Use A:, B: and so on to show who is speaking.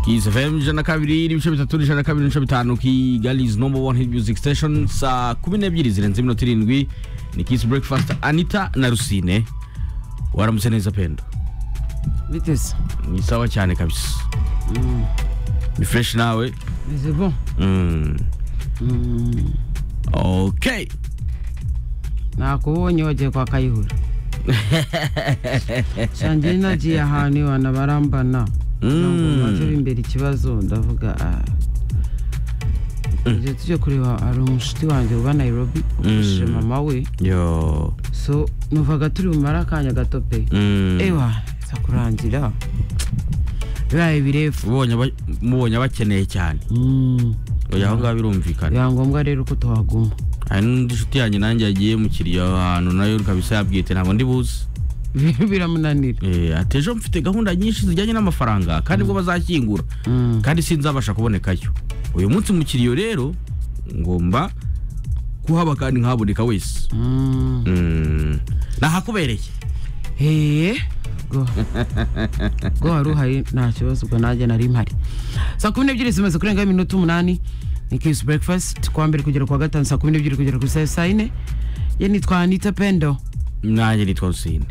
A: KISFM ijana na kabiri n'ibice bitatu ijana na kabiri n'ibice bitanu Kigali number one hit music station saa kumi n'ebyiri zirenze iminota irindwi ni Kiss Breakfast Anita na Rusine waramutse neza pendo
B: bite se
A: ni sawa cyane kabisa ni fresh nawe
B: izi bo
A: Mm. okay
B: nakubonye wagiye kwa kayihura shangiye nagiye ahantu iwana barambana
A: Mm.
B: maze imbere ikibazo ndavuga ah, tujya tujya kureba hari umushuti wanjye uba nairobi ufashije
A: Mm.
B: mama we
A: yo
B: so numvaga turi bumare akanya gato pe
A: Mm.
B: ewa nza kurangira bibaye birefu
A: Ubonye aba- mubonye abakeneye cyane
B: Mm.
A: oya aho ngaho birumvikana
B: biba ngombwa rero ko tuhaguma
A: hari n'undi nshuti yanjye nanjye yagiye mu kiriyo ahantu nayo kabisa yabwite ntabwo ndi buze
B: biramunanira
A: Eh, ati ejo mfite gahunda nyinshi zijyanye n'amafaranga kandi bwo bazashyingura
B: Mm.
A: kandi sinzabasha kubonekayo uyu munsi mu kiriyo rero ngomba kuhaba kandi nkahaboneka wese
B: Mm.
A: Mm, nahakubereye
B: heye go go wari uhari nta kibazo ubwo nanjye nari mpari saa kumi n'ebyiri zimaze kurenga iminota umunani ni kisi breakfast kuwa mbere kugera kuwa gatanu saa kumi n'ebyiri kugera kuri saa saa yine ye nitwa anita pendo
A: nanjye nitwa rusine